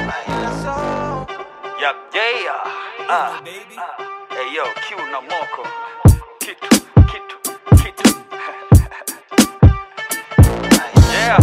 Yup, yeah. Ah. Hey yo, Q na moko. Kitu, kitu, kitu. yeah.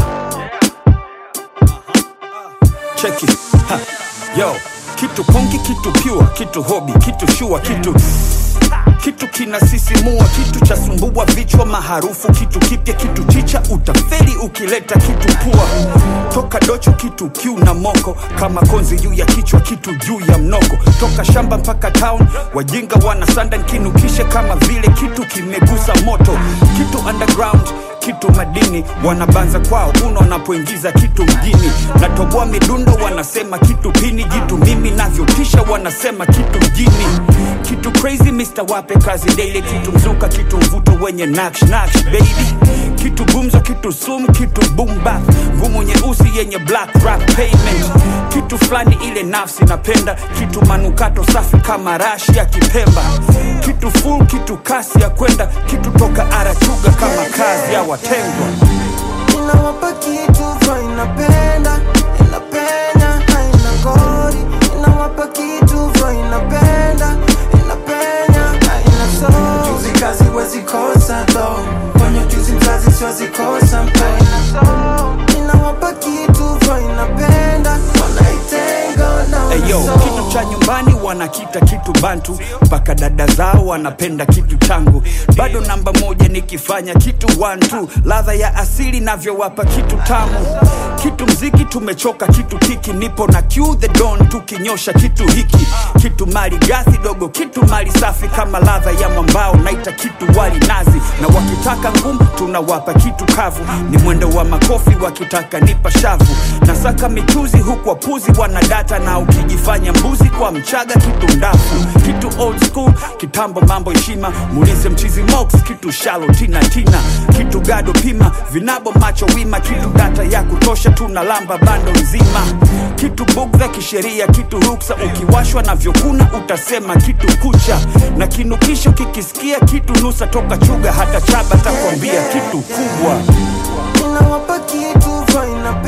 cheki ha. yo kitu kongi kitu pure kitu hobi kitu shua kitu kitu kinasisimua kitu cha sumbua vichwa maharufu kitu kipya kitu chicha utaferi ukileta kitu pua toka docho kitu kiu na moko kama konzi juu ya kichwa kitu juu ya mnoko toka shamba mpaka town wajinga wanasanda nkinukishe kama vile kitu kimegusa moto kitu underground kitu madini wanabanza kwao uno wanapoingiza kitu mjini natoboa midundo wanasema kitu pini jitu mimi navyotisha wanasema kitu mjini kitu crazy Mr. wape kazi daily kitu mzuka kitu mvuto wenye naksh naksh baby kitu gumzo kitu sum kitu bumba ngumu nyeusi yenye black rap payment kitu fulani ile nafsi napenda kitu manukato safi kama rashi ya kipemba kitu full kitu kasi ya kwenda kitu toka arachuga kama kazi ya watengwa inawapa kitu vyo inapenda inapenya haina ngori inawapa kitu vyo inapenda inapenya haina so juzi kazi wezi kosa do kwenye juzi mzazi siwezi kosa mpe inawapa kitu vyo inapenda wanaitenga na Eyo, wanaso. kitu cha nyumbani wanakita kitu bantu mpaka dada zao wanapenda kitu changu bado namba moja nikifanya kitu one two ladha ya asili navyowapa kitu tamu kitu mziki tumechoka kitu kiki nipo na Q the don tukinyosha kitu hiki kitu mali gasi dogo kitu mali safi kama ladha ya mambao naita kitu wali nazi na wakitaka ngumu tunawapa kitu kavu ni mwendo wa makofi wakitaka nipa shavu nasaka michuzi huku wapuzi wanadata na ukijifanya mbuzi kwa mchaga kitu ndafu kitu old school kitambo mambo heshima muulize mchizi mox kitu shalo tina tina kitu gado pima vinabo macho wima kitu data ya kutosha tunalamba bando nzima kitu bugdha kisheria kitu ruksa ukiwashwa na vyokuna utasema kitu kucha na kinukisho kikisikia kitu nusa toka chuga hata chaba takwambia kitu kubwa inawapa kitu vyo inapenda